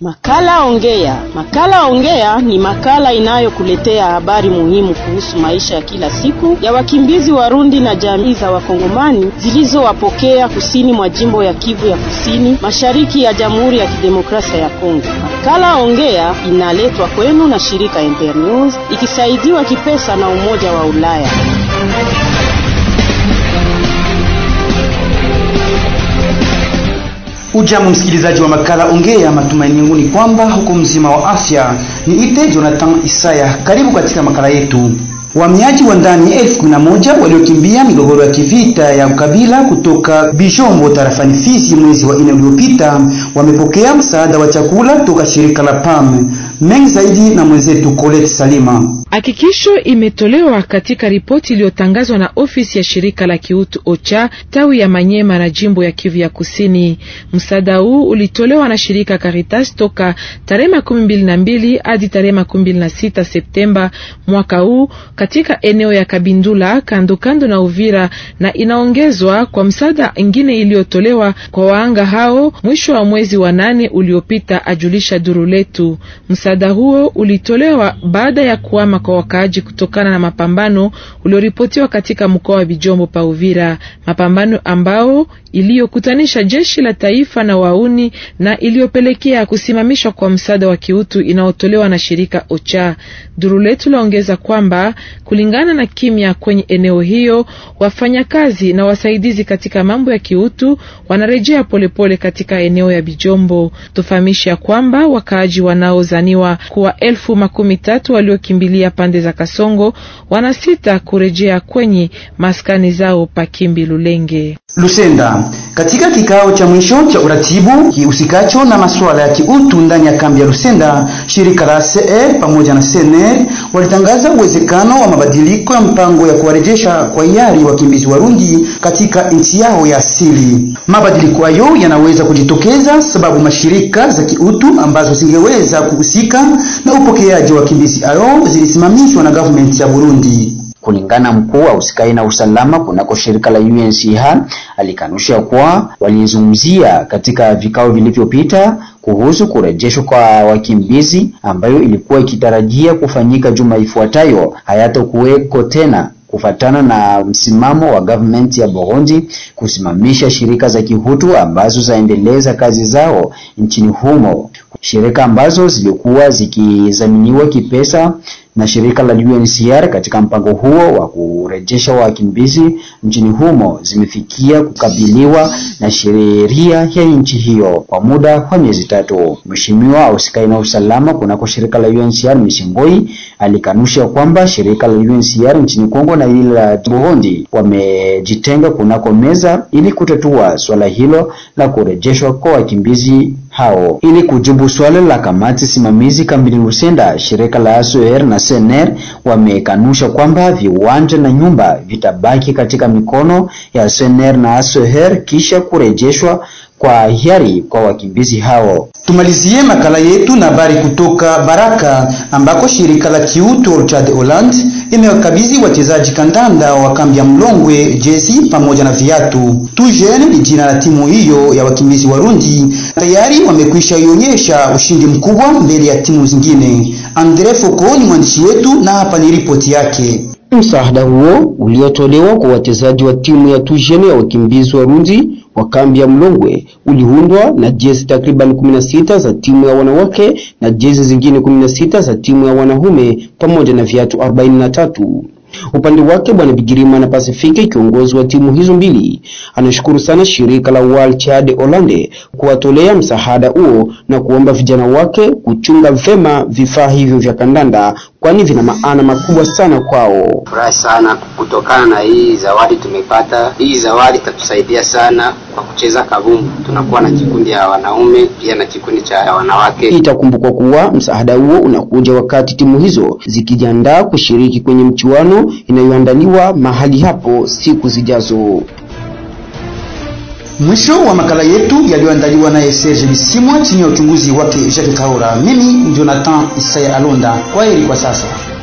Makala Ongea. Makala Ongea ni makala inayokuletea habari muhimu kuhusu maisha ya kila siku ya wakimbizi Warundi na jamii za Wakongomani zilizowapokea kusini mwa jimbo ya Kivu ya Kusini, mashariki ya Jamhuri ya Kidemokrasia ya Kongo. Makala Ongea inaletwa kwenu na shirika Internews ikisaidiwa kipesa na Umoja wa Ulaya. Ujambo msikilizaji wa makala Ongea, matumaini yangu ni kwamba huko mzima wa afya. Ni ite Jonathan Isaya, karibu katika makala yetu. Wahamiaji wa ndani elfu kumi na moja waliokimbia migogoro ya kivita ya ukabila kutoka Bijombo tarafani Fizi mwezi wa nne uliopita wamepokea msaada wa chakula toka shirika la PAM. Mengi zaidi na mwenzetu Colette Salima. Hakikisho imetolewa katika ripoti iliyotangazwa na ofisi ya shirika la kiutu OCHA tawi ya Manyema na jimbo ya Kivu ya Kusini. Msaada huu ulitolewa na shirika Caritas toka tarehe makumi mbili na mbili hadi tarehe makumi mbili na sita Septemba mwaka huu katika eneo ya Kabindula kando kando na Uvira, na inaongezwa kwa msaada ingine iliyotolewa kwa waanga hao mwisho wa mwezi wa nane uliopita, ajulisha duru letu. Msaada huo ulitolewa baada ya kuama kwa wakaaji kutokana na mapambano ulioripotiwa katika mkoa wa Bijombo pa Uvira, mapambano ambao iliyokutanisha jeshi la taifa na wauni na iliyopelekea kusimamishwa kwa msaada wa kiutu inayotolewa na shirika OCHA. Duru letu laongeza kwamba kulingana na kimya kwenye eneo hiyo, wafanyakazi na wasaidizi katika mambo ya kiutu wanarejea polepole katika eneo ya Bijombo. Tufahamishe ya kwamba wakaaji wanaozaniwa kuwa elfu makumi tatu waliokimbilia pande za Kasongo wanasita kurejea kwenye maskani zao Pakimbi Lulenge. Lusenda. Katika kikao cha mwisho cha uratibu kihusikacho na masuala ya kiutu ndani ya kambi ya Lusenda, shirika la CR pamoja na CNR walitangaza uwezekano wa mabadiliko ya mpango ya kuwarejesha kwa hiari wakimbizi Warundi katika nchi yao ya asili. Mabadiliko hayo yanaweza kujitokeza sababu mashirika za kiutu ambazo zingeweza kuhusika na upokeaji wa wakimbizi hao zilisimamishwa na government ya Burundi. Kulingana mkuu wa usikai na usalama kunako shirika la UNHCR alikanusha kuwa walizungumzia katika vikao vilivyopita kuhusu kurejeshwa kwa wakimbizi ambayo ilikuwa ikitarajia kufanyika juma ifuatayo hayatakuweko tena kufatana na msimamo wa government ya Burundi kusimamisha shirika za kihutu ambazo zaendeleza kazi zao nchini humo. Shirika ambazo zilikuwa zikizaminiwa kipesa na shirika la UNHCR katika mpango huo wa kurejesha wakimbizi nchini humo zimefikia kukabiliwa na sheria ya nchi hiyo kwa muda wa miezi tatu. Mheshimiwa ausikai na usalama kunako shirika la UNHCR Misimboi alikanusha kwamba shirika la UNHCR nchini Kongo na ile la Burundi wamejitenga kunako meza ili kutatua swala hilo la kurejeshwa kwa wakimbizi hao. Ili kujibu swala la kamati simamizi kambini Lusenda, shirika la ASOR na CNR wamekanusha kwamba viwanja na nyumba vitabaki katika mikono ya CNR na ASOR kisha kurejeshwa kwa hiari kwa wakimbizi hao. Tumalizie makala yetu na habari kutoka Baraka ambako shirika la kiutu Orchard Holland imewakabidhi wachezaji kandanda wa kambi ya Mlongwe jezi pamoja na viatu. Tujen ni jina la timu hiyo ya wakimbizi Warundi, tayari wamekwisha ionyesha ushindi mkubwa mbele ya timu zingine. Andre Foko ni mwandishi wetu na hapa ni ripoti yake. Msaada huo uliotolewa kwa wachezaji wa timu ya Tujen ya wakimbizi Warundi wa kambi ya Mlongwe uliundwa na jezi takriban 16 za timu ya wanawake na jezi zingine 16 za timu ya wanaume pamoja na viatu 43. Upande wake Bwana Bigirima na Pasifiki, kiongozi wa timu hizo mbili, anashukuru sana shirika la World Child Hollande kuwatolea msaada huo na kuomba vijana wake kuchunga vema vifaa hivyo vya kandanda, kwani vina maana makubwa sana kwao. Furahi sana kutokana na hii zawadi tumepata. Hii zawadi itatusaidia sana kwa kucheza kabumbu. Tunakuwa na kikundi ya wanaume pia na kikundi cha wanawake. Itakumbukwa kuwa msaada huo unakuja wakati timu hizo zikijiandaa kushiriki kwenye mchuano inayoandaliwa mahali hapo siku zijazo. Mwisho wa makala yetu yaliyoandaliwa naye Serge Bisimwa chini ya uchunguzi wake Jacques Kaora. Mimi Jonathan Isaya Alonda. Kwaheri kwa sasa.